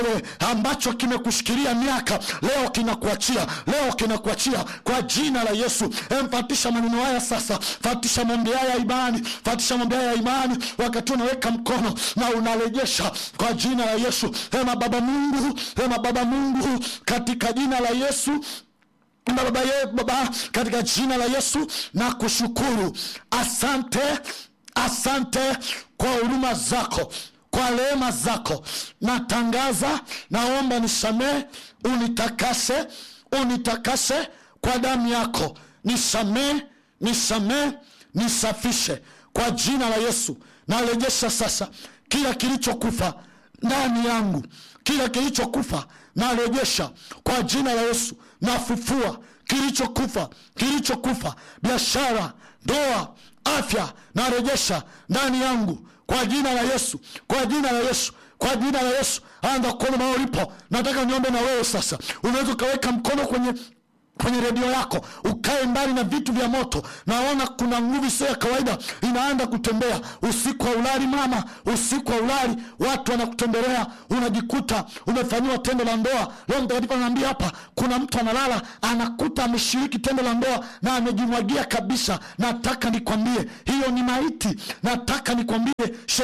wewe ambacho kimekushikilia miaka leo kinakuachia leo kinakuachia kwa jina la yesu emfatisha maneno haya sasa fatisha maombi haya ya imani fatisha maombi haya ya imani wakati unaweka mkono na unarejesha kwa jina la yesu ema baba mungu ema baba mungu katika jina la yesu baba, ye, baba katika jina la yesu na kushukuru asante asante kwa huruma zako kwa rehema zako natangaza naomba nisamee unitakase unitakase kwa damu yako nisamee nisamee nisafishe kwa jina la yesu narejesha sasa kila kilichokufa ndani yangu kila kilichokufa narejesha kwa jina la yesu nafufua kilichokufa kilichokufa biashara ndoa afya narejesha ndani yangu kwa jina la yesu kwa jina la yesu kwa jina la yesu anza kuona mahali ulipo nataka niombe na wewe sasa unaweza ukaweka mkono kwenye kwenye redio yako ukae mbali na vitu vya moto naona kuna nguvu sio ya kawaida inaanza kutembea usiku wa ulali mama usiku wa ulali watu wanakutembelea unajikuta umefanyiwa tendo la ndoa leo mtakatifu anaambia hapa kuna mtu analala anakuta ameshiriki tendo la ndoa na amejimwagia kabisa nataka nikwambie hiyo ni maiti nataka nikwambie